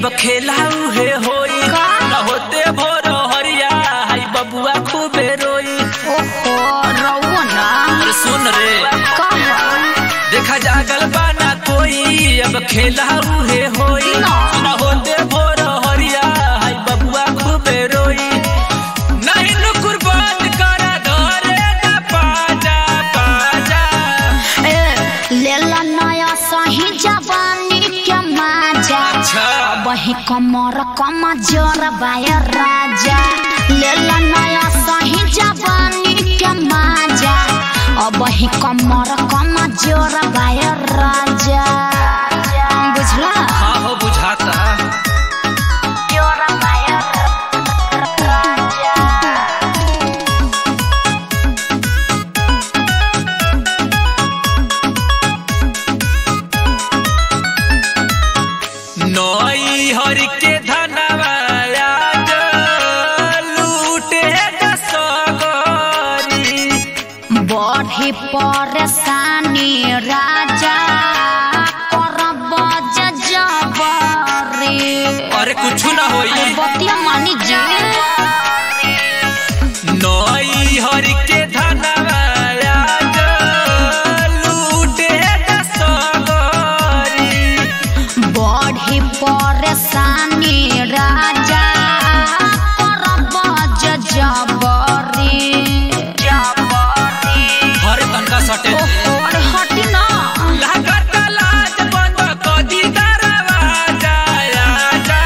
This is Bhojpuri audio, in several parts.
अब खेला उहे होई का? न होते भोर हरिया हाय बबुआ खूबे रोई ओहो रउआ ना अरे सुन रे कहा देखा जागल बाना कोई अब खेला उहे होई ना। न होते भोर हरिया हाय बबुआ खूबे रोई नहीं नुकुर बात करा धरे ना पाजा पाजा ए लेला नया सही जवानी के माजा अच्छा वही कमर कम जोर बाय राजा लेला नया सही जवानी के माजा अब वही कमर कम जोर बाय राजा बुझला हाँ हो बुझाता जोर बाय राजा नई हरि के धनवाया लूटे दसगरी बढ़ी परेशानी राजा करब जबरी अरे कुछ ना होई बतिया मानी जी नई हरि के धनवाया लूटे दसगरी बढ़ी परेशानी राजा करब जबरी जबरी हर तनका सटे ओहो अरे हटी ना लागत लाज बंद कदी दरवाजा आजा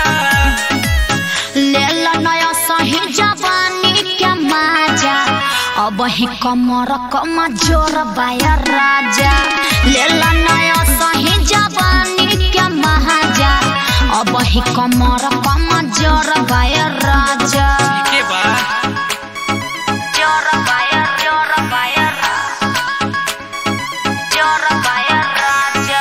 लेला नया सही जवानी के माजा अब ही कमर कम जोर बाया राजा लेला नया सही जवानी के महाजा अब ही कमर कम जोर बाया राजा के बा जोर बाया जोर बाया जोर बाया राजा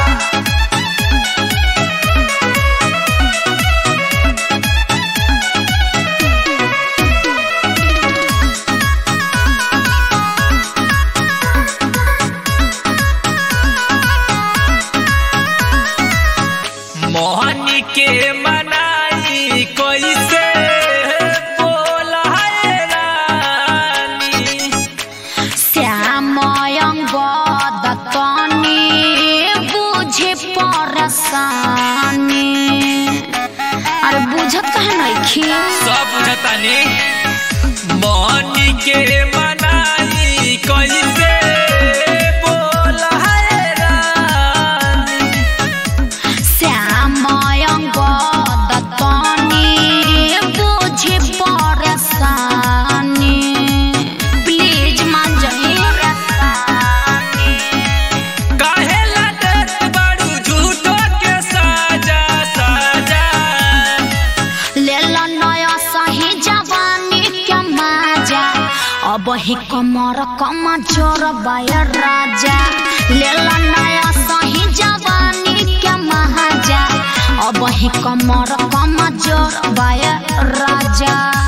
मोहनी के मनाई कैसे बोला है रानी श्यामयंग दत्तनी बुझे परसानी अरे बुझत कहे नइखी सब बुझतानी मोहनी के मनाई कैसे बोला है रानी श्यामयंग दत्तनी बुझे परसानी प्लीज मान जाइए काहे लटत बाड़ू झूठो के साजा साजा लेला नया सही जवानी के माजा अब ही कमर कम जोर बाय राजा लेला नया सही जवानी के महाजा अब ही कमर कम जोर बाय राजा